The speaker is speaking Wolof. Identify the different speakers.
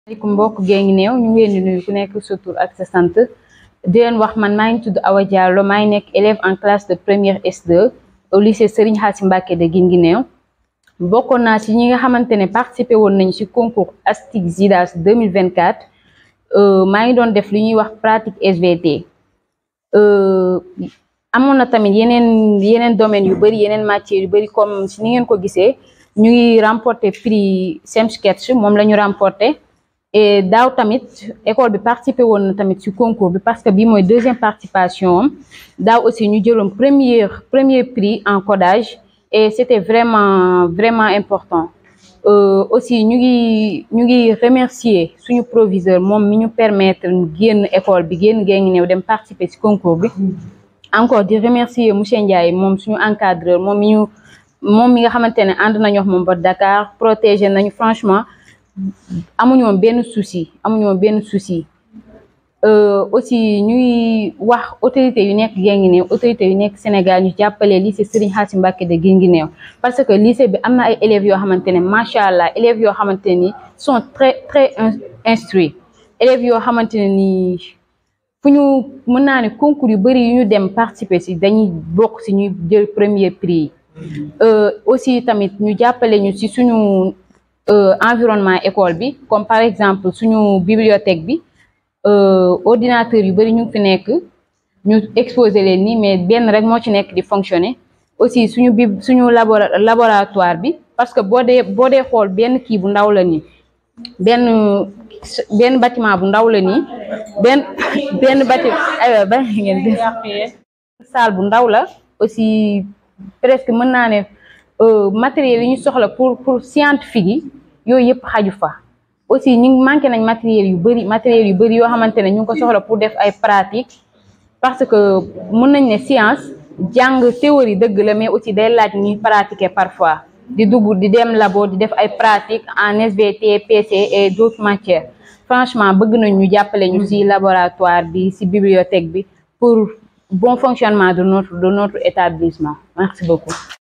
Speaker 1: maaleykum mbokk Guinguinéo ñu ngi leen di nuyu ku nekk sa tur ak sa sant di leen wax man maa ngi tudd Awa Diallo maa ngi nekk élève en classe de première S2 au lycée Serigne Khassim Mbacké de Guinguinéo bokkoon naa ci ñi nga xamante ne participé woon nañu ci concours ASTIC ZIDAS 2024 maa ngi doon def li ñuy wax pratique SVT amoon na tamit yeneen yeneen domaines yu bëri yeneen matières yu bëri comme si ni ngeen ko gisee ñu ngi remporté prix Semsketch moom la ñu remporté et daaw tamit école bi participé woon na tamit ci concours bi parce que bii mooy deuxième participation am daaw aussi ñu jëloon premier premier prix en codage et c'était vraiment vraiment important aussi ñu ngi ñu ngi remercier suñu proviseur moom mi ñu permettre ñu génn école bi génn Guinguinéo dem participer ci concours bi encore di remercier monsieur Ndiaye moom suñu encadreur moom mi ñu moom mi nga xamante ne ànd nañu wax moom ba Dakar protéger nañu franchement amuñu woon benn souci amuñu woon benn souci aussi ñuy wax autorités yu nekk Guinguinéo autorités yu nekk Sénégal ñu jàppale lycée Serigne Khassim Mbacké de Guinguinéo parce que lycée bi am na ay élèves yoo xamante ne macha allah élèves yoo xamante ni sont très très instruits élèves yoo xamante ne ni fu ñu mën naa ne concours yu bëri yu ñu dem participer si dañuy bokk si ñuy jël premier prix yi aussi tamit ñu jàppale ñu si suñu environnement école bi comme par exemple suñu bibliothèque bi ordinateur yu bëri ñu ngi fi nekk ñu exposé leen nii mais benn rek moo ci nekk di fonctionner aussi suñu bi suñu laboratoire bi parce que boo dee boo dee xool benn kii bu ndaw la nii benn benn bâtiment bu ndaw la nii benn benn bâtiment aywa ba ngeen def salle bu ndaw la aussi presque mën naa ne matériel yi ñu soxla pour pour scientifique yi yooyu yëpp xaju fa aussi ñu manqué nañ matériel yu bëri matériel yu bëri yoo xamante ne ñu ngi ko soxla pour def ay pratique parce que mën nañ ne science jàng théorie dëgg la mais aussi day laaj ñuy pratiquer parfois di dugg di dem labo di def ay pratique en SVT PC et d'autres matières franchement bëgg nañ ñu jàppale ñu ci laboratoire bi ci bibliothèque bi pour bon fonctionnement de notre de notre établissement merci beaucoup